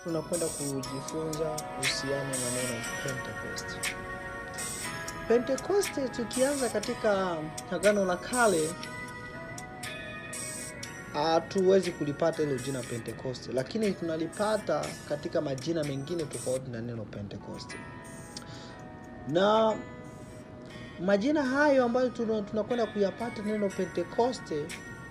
tunakwenda kujifunza kuhusiana na neno Pentecost. Pentecost tukianza katika Agano la Kale hatuwezi kulipata hilo jina Pentecost, lakini tunalipata katika majina mengine tofauti na neno Pentecost. Na majina hayo ambayo tuna- tunakwenda kuyapata neno Pentekoste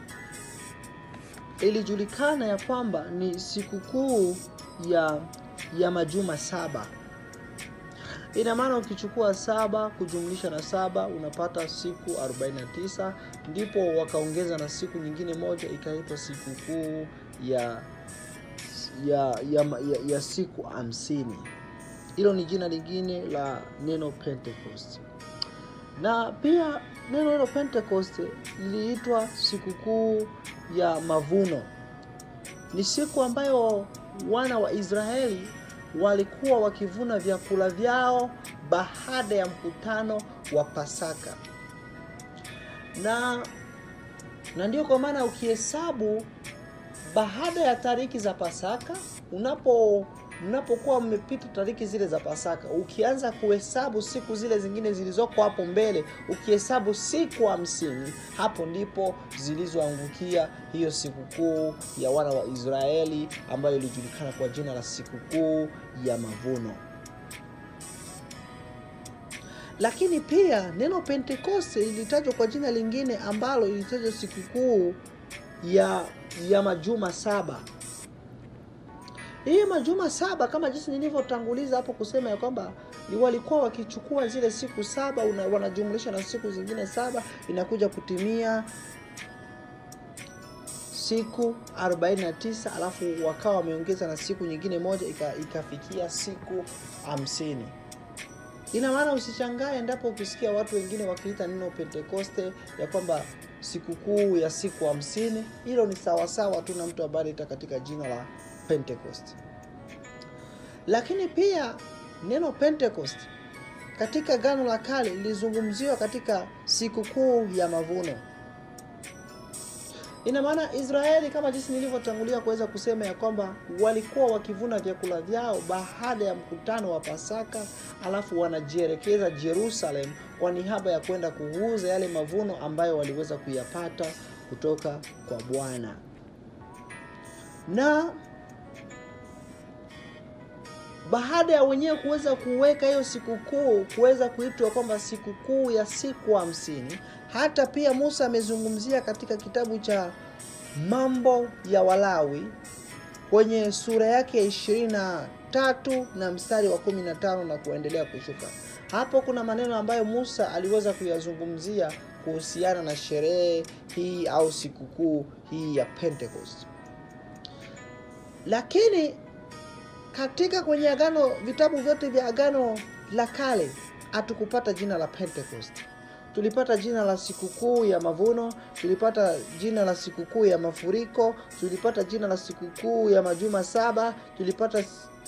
ilijulikana ya kwamba ni sikukuu ya ya majuma saba. Ina maana ukichukua saba kujumlisha na saba unapata siku 49, ndipo wakaongeza na siku nyingine moja ikaitwa sikukuu ya ya, ya, ya, ya siku hamsini. Hilo ni jina lingine la neno Pentecost. Na pia neno hilo Pentecost liliitwa sikukuu ya mavuno. Ni siku ambayo wana wa Israeli walikuwa wakivuna vyakula vyao baada ya mkutano wa Pasaka. Na na ndio kwa maana ukihesabu baada ya tariki za Pasaka, unapo mnapokuwa mmepita tariki zile za Pasaka, ukianza kuhesabu siku zile zingine zilizoko hapo mbele, ukihesabu siku hamsini, hapo ndipo zilizoangukia hiyo sikukuu ya wana wa Israeli ambayo ilijulikana kwa jina la sikukuu ya mavuno. Lakini pia neno Pentekoste ilitajwa kwa jina lingine ambalo ilitajwa sikukuu ya ya majuma saba. Hii majuma saba kama jinsi nilivyotanguliza hapo kusema ya kwamba ni walikuwa wakichukua zile siku saba una, wanajumlisha na siku zingine saba inakuja kutimia siku 49 alafu wakawa wameongeza na siku nyingine moja ika, ikafikia siku hamsini. Ina maana usishangae endapo ukisikia watu wengine wakiita neno Pentekoste ya kwamba sikukuu ya siku hamsini. Hilo ni sawasawa tu na mtu ambaye anaita katika jina la Pentecost. Lakini pia neno Pentecost katika Agano la Kale lilizungumziwa katika sikukuu ya mavuno. Ina maana Israeli, kama jinsi nilivyotangulia kuweza kusema ya kwamba walikuwa wakivuna vyakula vyao baada ya mkutano wa Pasaka, alafu wanajielekeza Jerusalem kwa niaba ya kwenda kuuza yale mavuno ambayo waliweza kuyapata kutoka kwa Bwana. Na baada ya wenyewe kuweza kuweka hiyo sikukuu kuweza kuitwa kwamba sikukuu ya siku hamsini, hata pia Musa amezungumzia katika kitabu cha Mambo ya Walawi kwenye sura yake ya ishirini na tatu na mstari wa kumi na tano na kuendelea kushuka. Hapo kuna maneno ambayo Musa aliweza kuyazungumzia kuhusiana na sherehe hii au sikukuu hii ya Pentecost. Lakini katika kwenye agano vitabu vyote vya agano la kale hatukupata jina la Pentecost. Tulipata jina la sikukuu ya mavuno, tulipata jina la sikukuu ya mafuriko, tulipata jina la sikukuu ya majuma saba, tulipata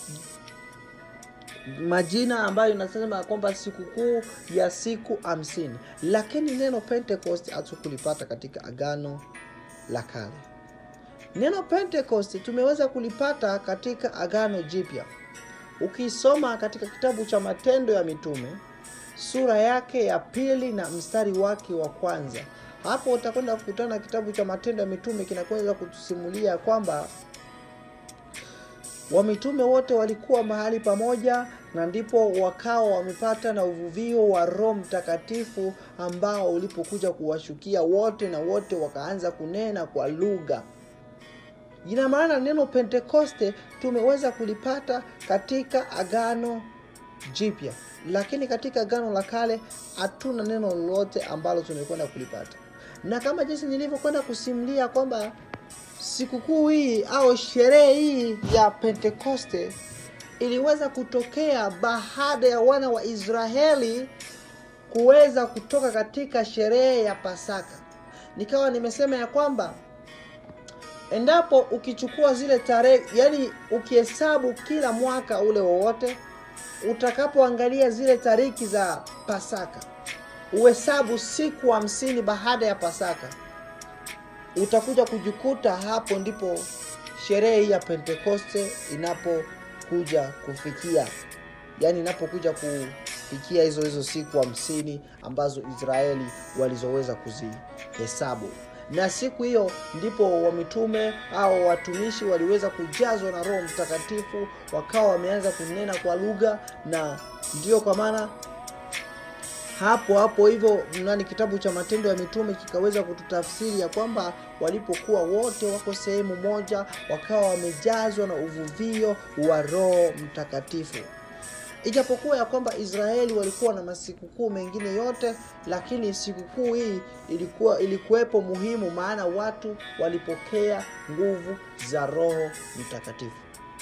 majina ambayo inasema kwamba sikukuu ya siku hamsini, lakini neno Pentecost hatukulipata katika agano la kale. Neno Pentecost tumeweza kulipata katika agano jipya. Ukisoma katika kitabu cha Matendo ya Mitume sura yake ya pili na mstari wake wa kwanza, hapo utakwenda kukutana na kitabu cha Matendo ya Mitume kinakweza kutusimulia kwamba wamitume wote walikuwa mahali pamoja na ndipo wakawa wamepata na uvuvio wa Roho Mtakatifu ambao ulipokuja kuwashukia wote na wote wakaanza kunena kwa lugha. Ina maana neno Pentekoste tumeweza kulipata katika agano jipya, lakini katika agano la kale hatuna neno lolote ambalo tumekwenda kulipata. Na kama jinsi nilivyokwenda kusimulia kwamba sikukuu hii au sherehe hii ya Pentekoste iliweza kutokea baada ya wana wa Israeli kuweza kutoka katika sherehe ya Pasaka. Nikawa nimesema ya kwamba endapo ukichukua zile tarehe, yani ukihesabu kila mwaka ule wowote, utakapoangalia zile tariki za Pasaka, uhesabu siku hamsini baada ya Pasaka, utakuja kujikuta hapo ndipo sherehe hii ya pentekoste inapokuja kufikia yaani inapokuja kufikia hizo hizo siku hamsini ambazo israeli walizoweza kuzihesabu na siku hiyo ndipo wamitume au watumishi waliweza kujazwa na roho mtakatifu wakawa wameanza kunena kwa lugha na ndiyo kwa maana hapo hapo hivyo nani kitabu cha matendo ya mitume kikaweza kututafsiri ya kwamba walipokuwa wote wako sehemu moja wakawa wamejazwa na uvuvio wa roho mtakatifu ijapokuwa ya kwamba israeli walikuwa na masikukuu mengine yote lakini sikukuu hii ilikuwa ilikuwepo muhimu maana watu walipokea nguvu za roho mtakatifu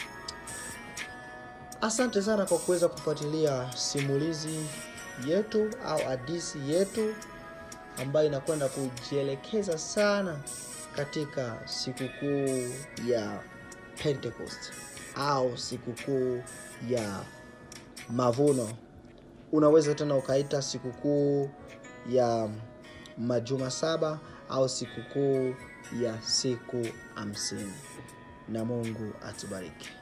asante sana kwa kuweza kufuatilia simulizi yetu au hadisi yetu ambayo inakwenda kujielekeza sana katika sikukuu ya pentecost au sikukuu ya mavuno unaweza tena ukaita sikukuu ya majuma saba au sikukuu ya siku hamsini na mungu atubariki